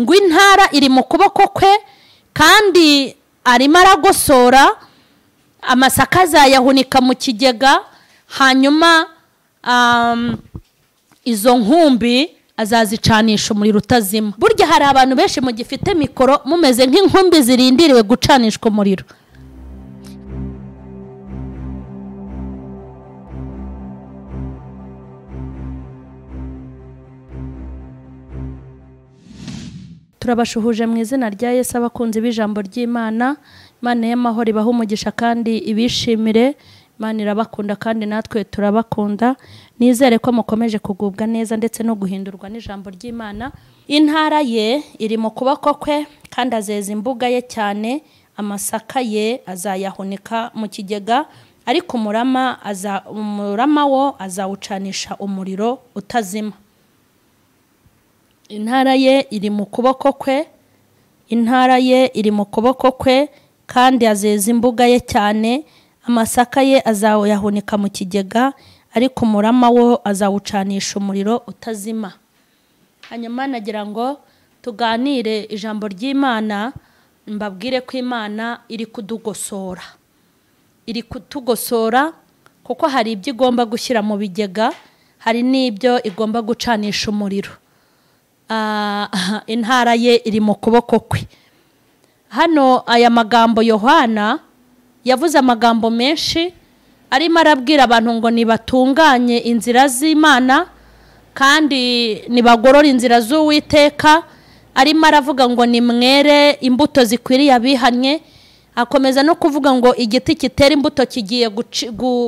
ngo intara iri mu kuboko kwe kandi arimo aragosora amasaka azayahunika mu kigega hanyuma um, izo nkumbi azazicanisha umuriro utazima burya hari abantu benshi mugifite mikoro mumeze nk'inkumbi zirindiriwe gucanishwa umuriro turabashuhuje mu izina rya Yesu abakunzi b'ijambo ry'Imana Imana y'amahoro ibaha umugisha kandi ibishimire Imana irabakunda kandi natwe turabakunda nizere ko mukomeje kugubwa neza ndetse no guhindurwa n'ijambo ry'Imana intara ye iri mu kuboko kwe kandi azeza imbuga ye cyane amasaka ye azayahunika mu kigega ariko umurama aza umurama wo azawucanisha umuriro utazima intara ye iri mu kuboko kwe intara ye iri mu kuboko kwe kandi azeza imbuga ye cyane amasaka ye azayahunika mu kigega ariko umurama wo azawucanisha umuriro utazima hanyuma nagira ngo tuganire ijambo ry'imana mbabwire ko imana iri kudugosora iri kutugosora kuko hari ibyo igomba gushyira mu bigega hari n'ibyo igomba gucanisha umuriro intara ye iri mu kuboko kwe hano aya magambo yohana yavuze amagambo menshi arimo arabwira abantu ngo nibatunganye inzira z'imana kandi nibagorore inzira z'uwiteka arimo aravuga ngo nimwere imbuto zikwiriye abihannye akomeza no kuvuga ngo igiti kitera imbuto kigiye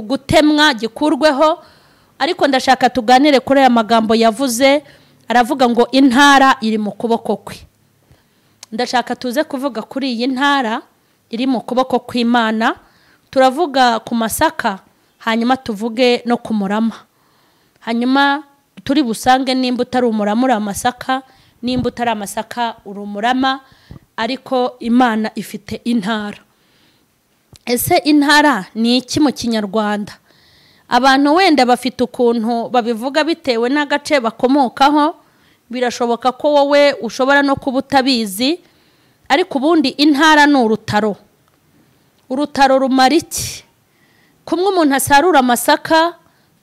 gutemwa gikurweho ariko ndashaka tuganire kuri aya magambo yavuze aravuga ngo intara iri mu kuboko kwe ndashaka tuze kuvuga kuri iyi ntara iri mu kuboko kw'imana turavuga ku masaka hanyuma tuvuge no ku murama hanyuma turi busange nimba utari umurama uri amasaka nimba utari amasaka uri umurama ariko imana ifite intara ese intara ni iki mu kinyarwanda abantu wenda bafite ukuntu babivuga bitewe n'agace bakomokaho birashoboka ko wowe ushobora no kuba utabizi ariko ubundi intara ni urutaro urutaro rumara iki kumwe umuntu asarura amasaka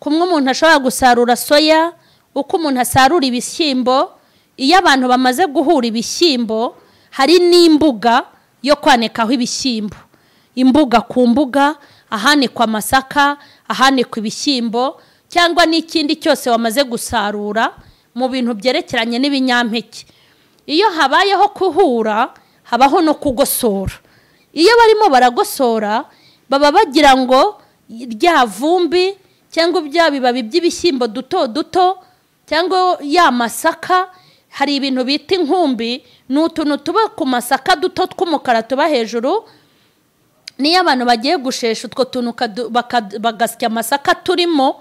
kumwe umuntu ashobora gusarura soya uko umuntu asarura ibishyimbo iyo abantu bamaze guhura ibishyimbo hari n'imbuga yo kwanikaho ibishyimbo imbuga ku mbuga ahanikwa amasaka ahanikwa ibishyimbo cyangwa n'ikindi cyose wamaze gusarura mu bintu byerekeranye n'ibinyampeke iyo habayeho kuhura habaho no kugosora iyo barimo baragosora baba bagira ngo rya vumbi cyangwa bya bibabi by'ibishyimbo duto duto cyangwa ya masaka hari ibintu bita inkumbi ni utuntu tuba ku masaka duto tw'umukara tuba hejuru niyo abantu bagiye gushesha utwo tuntu bagasya amasaka turimo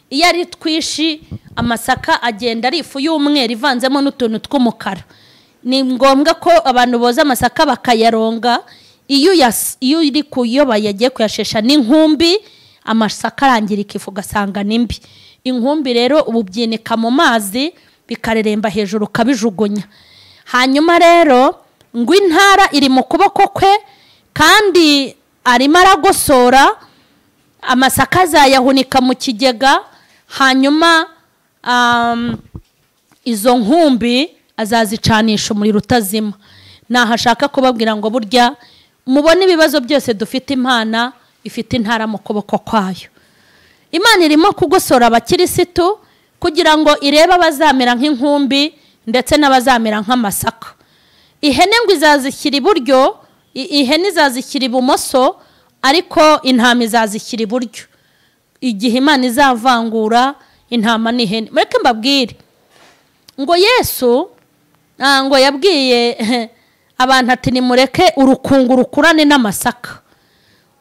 iyo ari twinshi amasaka agenda ari ifu y'umweru ivanzemo n'utuntu tw'umukara ni ngombwa ko abantu boza amasaka bakayaronga iyo uri kuyo bayagiye kuyashesha n'inkumbi amasaka arangirika ifu ugasanga ni mbi inkumbi rero ubu byinika mu mazi bikareremba hejuru ukabijugunya hanyuma rero ngo intara iri mu kuboko kwe kandi arimo aragosora amasaka azayahunika mu kigega hanyuma izo nkumbi azazicanisha umuriro utazima ntaho ashaka kubabwira ngo burya mubone ibibazo byose dufite imana ifite intara mu kuboko kwayo imana irimo kugosora abakirisitu kugira ngo irebe abazamera nk'inkumbi ndetse n'abazamera nk'amasaka ihene ngo izazishyira iburyo ihene izazishyira ibumoso ariko intama izazishyira iburyo igihe imana izavangura intama n'ihene mureke mbabwire ngo yesu ntabwo yabwiye abantu ati nimureke urukungu rukurane n'amasaka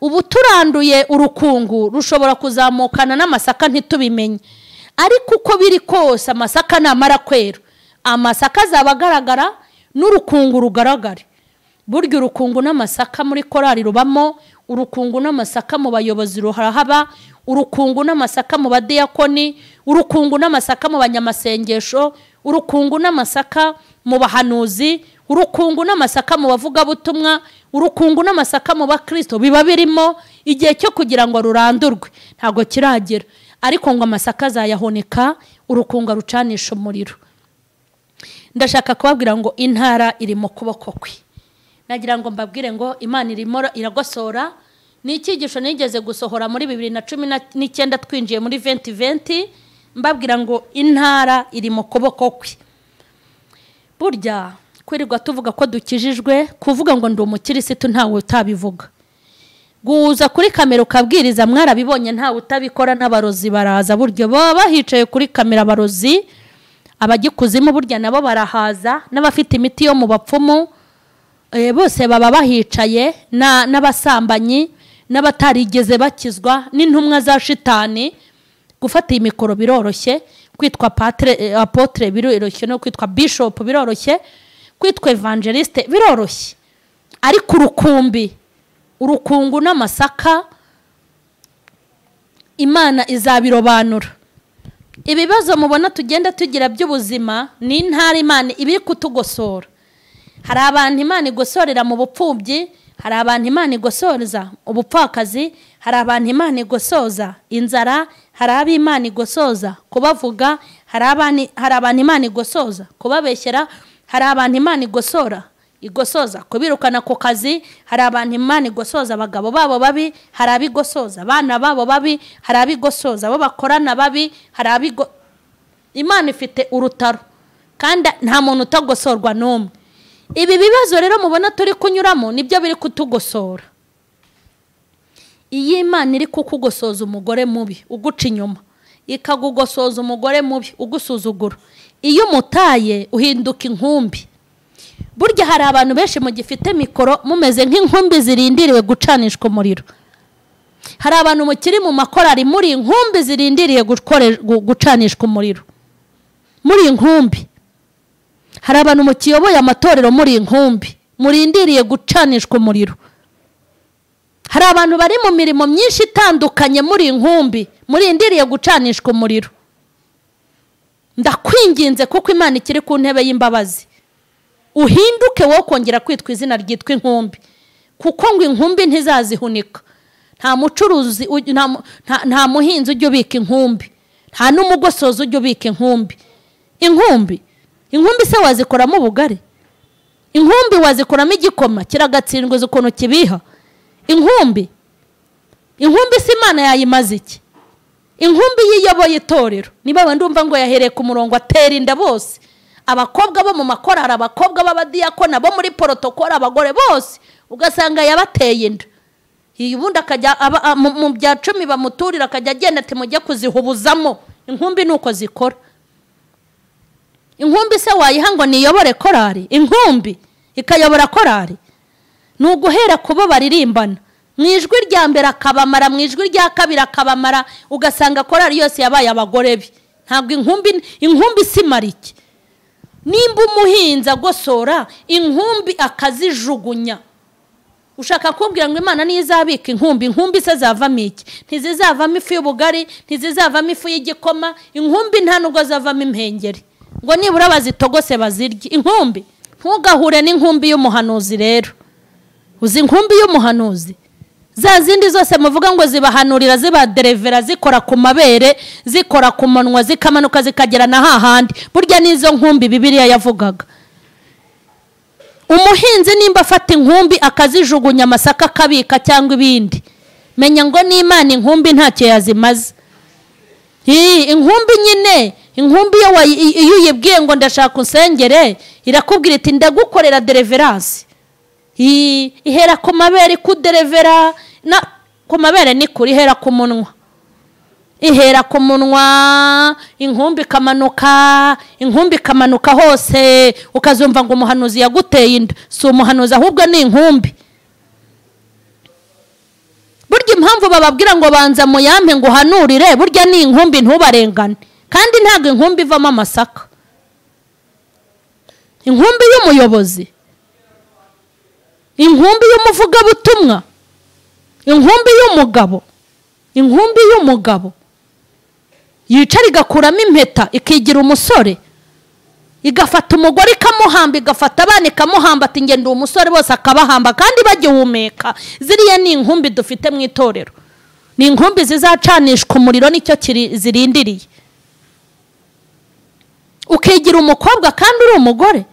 ubu turanduye urukungu rushobora kuzamukana n'amasaka ntitubimenye ariko uko biri kose amasaka namara kwera amasaka azaba agaragara n'urukungu rugaragare burya urukungu n'amasaka muri korari rubamo urukungu n'amasaka mu bayobozi ruhahaba urukungu n'amasaka mu badiyakoni urukungu n'amasaka mu banyamasengesho urukungu n'amasaka mu bahanuzi urukungu n'amasaka mu bavugabutumwa urukungu n'amasaka mu bakristo biba birimo igihe cyo kugira ngo rurandurwe ntabwo kiragera ariko ngo amasaka azayahonika urukungu arucanisha umuriro ndashaka kubabwira ngo intara iri mu kuboko kwe nagira ngo mbabwire ngo imana irimo iragosora ni icyigisho nigeze gusohora muri bibiri na cumi n'icyenda twinjiye muri venti venti mbabwira ngo intara iri mu kuboko kwe burya kwirirwa tuvuga ko dukijijwe kuvuga ngo ndi umukirisitu ntawe utabivuga guhuza kuri kamera ukabwiriza mwarabibonye ntawe utabikora n'abarozi baraza burya baba bahicaye kuri kamera abarozi abagikuzimu burya nabo barahaza n'abafite imiti yo mu bapfumu bose baba bahicaye n'abasambanyi n'abatarigeze bakizwa n'intumwa za shitani gufata iyi mikoro biroroshye kwitwa apotre biroroshye no kwitwa bishopu biroroshye kwitwa evangeliste biroroshye ariko urukumbi urukungu n'amasaka imana izabirobanura ibibazo mubona tugenda tugira by'ubuzima ni intara imana ibiri kutugosora hari abantu imana igosorera mu bupfubyi hari abantu imana igosoza ubupfakazi hari abantu imana igosoza inzara hari abo imana igosoza kubavuga hari abantu imana igosoza kubabeshyera hari abantu imana igosora igosoza kubirukana ku kazi hari abantu imana igosoza abagabo babo babi hari abigosoza abana babo babi hari abigosoza abo bakorana babi hari abigo imana ifite urutaro kandi nta muntu utagosorwa n'umwe ibi bibazo rero mubona turi kunyuramo nibyo biri kutugosora iyi imana iri kukugosoza umugore mubi uguca inyuma ikagugosoza umugore mubi ugusuzugura iyo umutaye uhinduka inkumbi burya hari abantu benshi mugifite mikoro mumeze nk'inkumbi zirindiriwe gucanishwa umuriro hari abantu mukiri mu makorari muri inkumbi zirindiriye gucanishwa umuriro muri inkumbi hari abantu mukiyoboye amatorero muri inkumbi murindiriye gucanishwa umuriro hari abantu bari mu mirimo myinshi itandukanye muri inkumbi murindiriye gucanishwa umuriro ndakwinginze kuko imana ikiri ku ntebe y'imbabazi uhinduke wowe kongera kwitwa izina ryitwa inkumbi kuko ngo inkumbi ntizazihunika nta mucuruzi nta muhinzi ujya ubika inkumbi nta n'umugosozi ujya ubika inkumbi inkumbi inkumbi se wazikoramo ubugari inkumbi wazikoramo igikoma kiragatsindwiza ukuntu kibiha inkumbi inkumbi si imana yayimaze iki inkumbi yiyoboye itorero niba ndumva ngo yahereye ku murongo atera inda bose abakobwa bo mu makorari abakobwa b'abadiyakona bo muri porotokoro abagore bose ugasanga yabateye inda iyi ubundi akajya mu bya cumi bamuturira akajya agenda ati mujye kuzihubuzamo inkumbi ni uko zikora inkumbi se wayiha ngo niyobore korari inkumbi ikayobora korari ni uguhera ku bo baririmbana mu ijwi rya mbere akabamara mu ijwi rya kabiri akabamara ugasanga korari yose yabaye abagore be ntabwo inkumbi inkumbi marike nimba umuhinzi agosora inkumbi akazijugunya ushaka kumbwira ngo imana nizabika inkumbi inkumbi se zavamo iki ntizizavamo ifu y'ubugari ntizizavamo ifu y'igikoma inkumbi nta nubwo zavamo impengeri ngo nibura bazitogose bazirye inkumbi ntugahure n'inkumbi y'umuhanuzi rero uzi inkumbi y'umuhanuzi za zindi zose muvuga ngo zibahanurira zibaderevera zikora ku mabere zikora ku munwa zikamanuka zikagera na hahandi burya n'izo nkumbi bibiriya yavugaga umuhinzi nimba afata inkumbi akazijugunya amasaka akabika cyangwa ibindi menya ngo n'imana inkumbi ntacyo yazimaze inkumbi nyine inkumbi iyo uyibwiye ngo ndashaka usengere irakubwira iti ndagukorera dereveransi ihera ku mabere ikuderevera ku mabere ni kure ihera ku munwa ihera ku munwa inkumbi ikamanuka inkumbi ikamanuka hose ukazumva ngo umuhanuzi yaguteye inda si umuhanuzi ahubwo ni inkumbi burya impamvu bababwira ngo banza muyampe ngo uhanurire burya ni inkumbi ntubarengane kandi ntabwo inkumbi ivamo amasaka inkumbi y'umuyobozi inkumbi y'umuvugabutumwa inkumbi y'umugabo inkumbi y'umugabo yicara igakuramo impeta ikigira umusore igafata umugore ikamuhamba igafata abana ikamuhamba ati ngenda uwo musore bose akabahamba kandi bagihumeka ziriya ni inkumbi dufite mu itorero ni inkumbi zizacanishwa umuriro nicyo kiri- zirindiriye ukigira umukobwa kandi uri umugore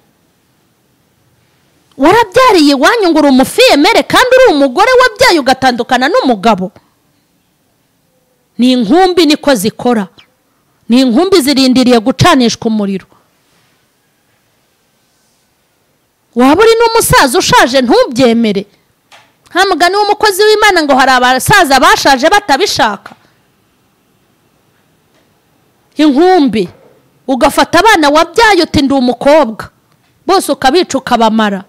warabyariye iwanyu ngo uri umufiyemere kandi uri umugore wabyaye ugatandukana n'umugabo ni inkumbi niko zikora ni inkumbi zirindiriye gucanishwa umuriro waba uri n'umusaza ushaje ntubyemere nta mugani w'umukozi w'imana ngo hari abasaza bashaje batabishaka inkumbi ugafata abana wabyaye uti ndi umukobwa bose ukabica ukabamara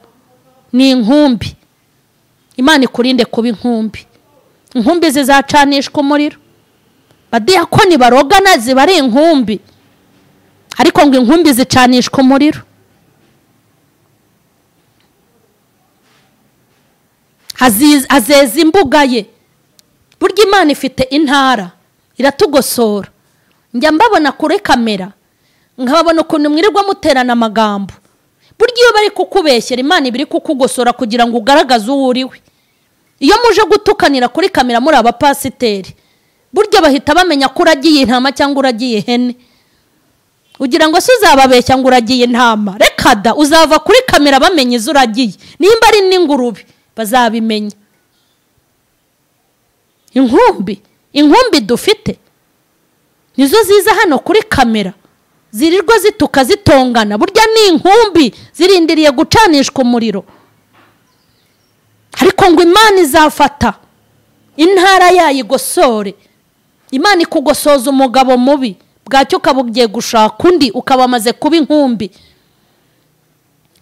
ni inkumbi imana ikurinde kuba inkumbi inkumbi zizacanishwa umuriro badiyakoni barogana ziba ari inkumbi ariko ngo inkumbi zicanishwa umuriro Aziz- azeza imbuga ye burya imana ifite intara iratugosora njya mbabona kuri kamera nkababona ukuntu mwirirwa muterana amagambo burya iyo bari kukubeshyera imana iba iri kukugosora kugira ngo ugaragaze uwo uriwe iyo muje gutukanira kuri kamera muri abapasiteri burya bahita bamenya ko uragiye intama cyangwa uragiye ihene ugira ngo se uzababeshya ngo uragiye intama reka da uzava kuri kamera bamenya izo uragiye nimba ari n'ingurube bazabimenya inkumbi inkumbi dufite nizo ziza hano kuri kamera zirirwa zituka zitongana burya ni inkumbi zirindiriye gucanishwa umuriro ariko ngo imana izafata intara yayo igosore imana ikugosoza umugabo mubi bwacyo ukaba ugiye gushaka undi ukaba amaze kuba inkumbi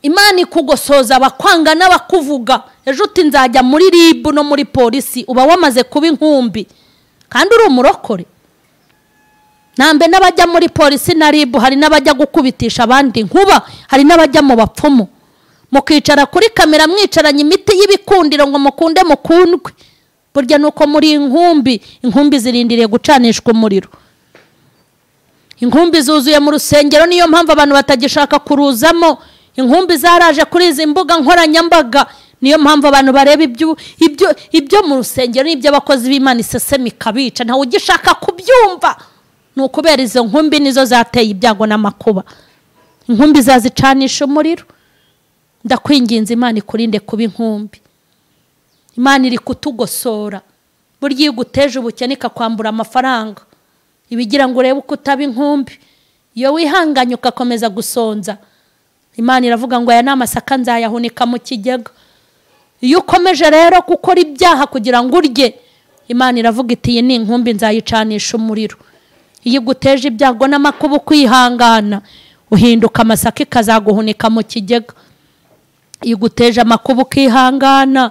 imana ikugosoza abakwanga n'abakuvuga ejo uti nzajya muri ribu no muri polisi uba wamaze kuba inkumbi kandi uri umurokore nambe n'abajya muri polisi na ribu hari n'abajya gukubitisha abandi nkuba hari n'abajya mu bapfumu mukicara kuri kamera mwicaranye imiti y'ibikundiro ngo mukunde mukundwe burya ni uko muri inkumbi inkumbi zirindiriye gucanishwa umuriro inkumbi zuzuye mu rusengero niyo mpamvu abantu batagishaka kuruzamo inkumbi zaraje kuri izi mbuga nkoranyambaga niyo mpamvu abantu bareba ibyo ibyo ibyo mu rusengero n'ibyo abakozi b'imana isesemi ikabica ntawe ugishaka kubyumva ni ukubera izo nkumbi nizo zateye ibyago n'amakuba inkumbi zazicanisha umuriro ndakwinginze imana ikurinde kuba inkumbi imana iri kutugosora burya iyo uguteje ubukene ikakwambura amafaranga ibigira ngo urebe uko utaba inkumbi iyo wihanganye ugakomeza gusonza imana iravuga ngo aya ni amasaka nzayahunika mu kigega iyo ukomeje rero gukora ibyaha kugira ngo urye imana iravuga iti iyi ni inkumbi nzayicanisha umuriro iyo iguteje ibyago n'amakuba ukwihangana uhinduka amasaka ikazaguhunika mu kigega iyo uguteje amakuba ukihangana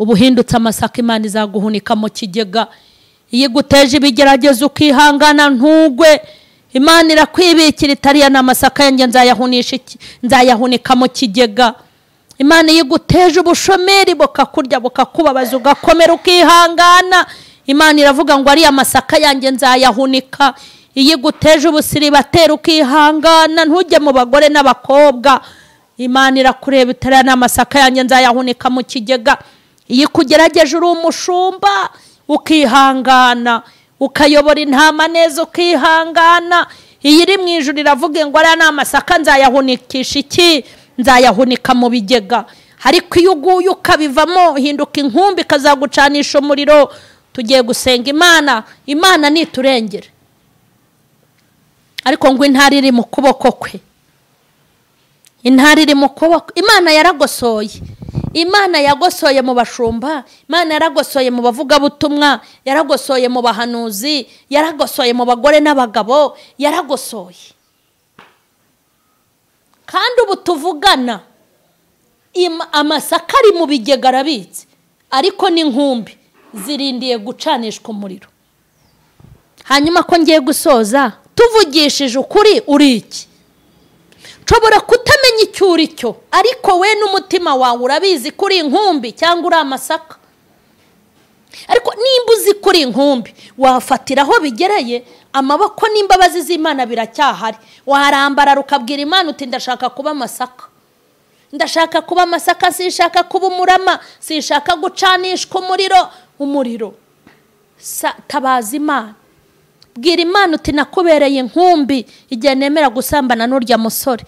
uba uhindutse amasaka imana izaguhunika mu kigega iyo iguteje ibigeragezo ukihangana ntugwe imana irakwibikira itariya ni amasaka yanjye nzayahunisha iki- nzayahunika mu kigega imana iyo iguteje ubushomeri bukakurya bukakubabaza ugakomera ukihangana imana iravuga ngo ariya masaka yanjye nzayahunika iyo iguteje ubusiribateri ukihangana ntujye mu bagore n'abakobwa imana irakureba itariya n'amasaka yanjye nzayahunika mu kigega iyo ikugerageje uri umushumba ukihangana ukayobora intama neza ukihangana iyi iri mu ijoro iravuga ngo ariya n'amasaka nzayahunikisha iki nzayahunika mu bigega ariko iyo uguye ukabivamo hinduka inkumbi ikazagucanisha umuriro tugiye gusenga imana imana niturengere ariko ngo intara iri mu kuboko kwe intara iri mu kuboko imana yaragosoye imana yagosoye mu bashumba imana yaragosoye mu bavugabutumwa yaragosoye mu bahanuzi yaragosoye mu bagore n'abagabo yaragosoye kandi ubu tuvugana im- amasaka ari mu bigega arabitse ariko n'inkumbi zirindiye gucanishwa umuriro hanyuma ko ngiye gusoza tuvugishije ukuri uri iki nshobora kutamenya icyo uri cyo ariko we n'umutima wawe urabizi ko uri inkumbi cyangwa uri amasaka ariko nimba uzi ko uri inkumbi wafatira aho bigereye amaboko n'imbabazi z'imana biracyahari warambara ukabwira imana uti ndashaka kuba amasaka ndashaka kuba amasaka sishaka kuba umurama sishaka gucanishwa umuriro umuriro tabaza imana bwira imana uti nakubereye inkumbi igihe nemera gusambana n'urya musore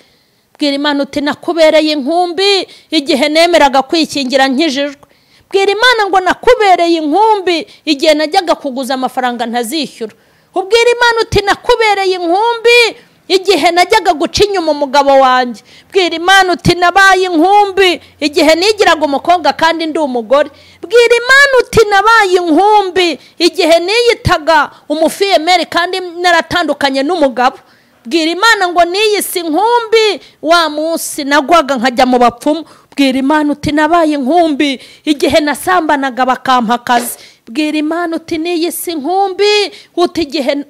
bwira imana uti nakubereye inkumbi igihe nemeraga kwikingira nkijijwe bwira imana ngo nakubereye inkumbi igihe najyaga kuguza amafaranga ntazishyura ubwira imana uti nakubereye inkumbi igihe najyaga guca inyuma umugabo wanjye bwira imana uti nabaye inkumbi igihe nigiraga umukobwa kandi ndi umugore bwira imana uti nabaye inkumbi igihe niyitaga umufiyemeri kandi naratandukanye n'umugabo bwira imana ngo niyise inkumbi wa munsi nagwaga nkajya mu bapfumu bwira imana uti nabaye inkumbi igihe nasambanaga bakampa akazi bwira imana uti niyise inkumbi uti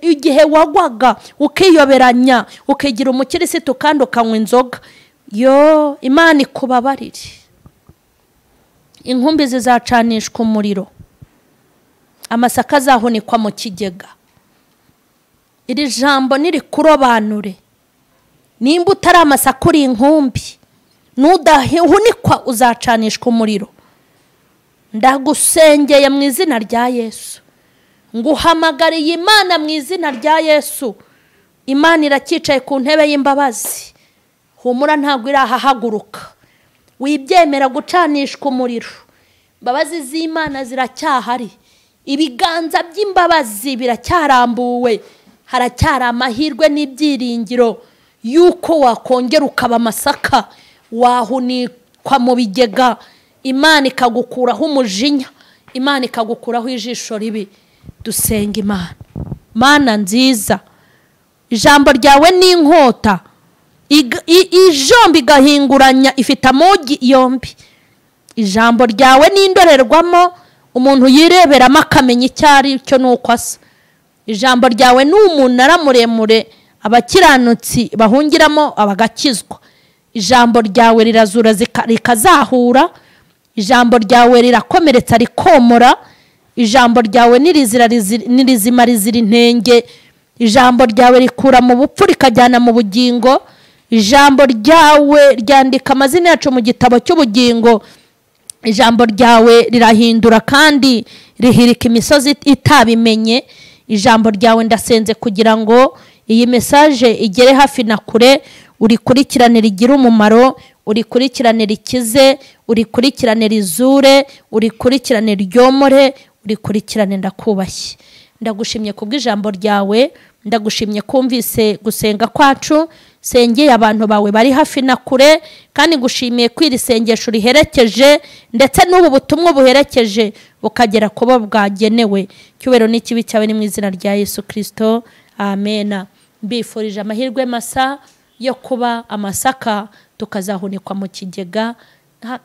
igihe wagwaga ukiyoberanya ukigira umukirisitu kandi ukanywa inzoga yo imana ikubabarire inkumbi zizacanishwa umuriro amasaka azahunikwa mu kigega iri jambo niri kurobanure nimba utari amasaka uri inkumbi nudahunikwa uzacanishwa umuriro ndagusengeye mu izina rya yesu nguhamagariye imana mu izina rya yesu imana iracyicaye ku ntebe y'imbabazi humura ntabwo irahahaguruka wibyemera gucanishwa umuriro imbabazi z'imana ziracyahari ibiganza by'imbabazi biracyarambuwe haracyari amahirwe n'ibyiringiro y'uko wakongera ukaba amasaka wahunikwa mu bigega imana ikagukuraho umujinya imana ikagukuraho ijisho ribi dusenga imana mana nziza ijambo ryawe ni inkota ijomba igahinguranya ifite amogi yombi ijambo ryawe ni indorerwamo umuntu yireberamo akamenya icyo ari cyo n'uko asa ijambo ryawe ni umunara muremure abakiranutsi bahungiramo abagakizwa ijambo ryawe rirazura rikazahura ijambo ryawe rirakomeretsa rikomora ijambo ryawe n'irizima rizira intenge ijambo ryawe rikura mu bupfu rikajyana mu bugingo ijambo ryawe ryandika amazina yacu mu gitabo cy'ubugingo ijambo ryawe rirahindura kandi rihirika imisozi itabimenye ijambo ryawe ndasenze kugira ngo iyi mesaje igere hafi na kure urikurikirane rigira umumaro urikurikirane rikize urikurikirane rizure urikurikirane ryomore urikurikirane ndakubashye ndagushimye kubw'ijambo ryawe ndagushimye kumvise gusenga kwacu sengeye abantu bawe bari hafi na kure kandi ngushimiye ko iri sengesho riherekeje ndetse n'ubu butumwa buherekeje bukagera ku bo bwagenewe icyubahiro n'ikibi cyawe ni mu izina rya yesu kirisito amena mbifurije amahirwe masa yo kuba amasaka tukazahunikwa mu kigega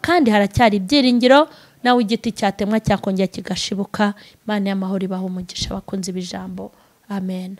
kandi haracyari ibyiringiro nawe igiti cyatemwa cyakongera kigashibuka imana y'amahoro ibaha umugisha abakunzi b'ijambo amen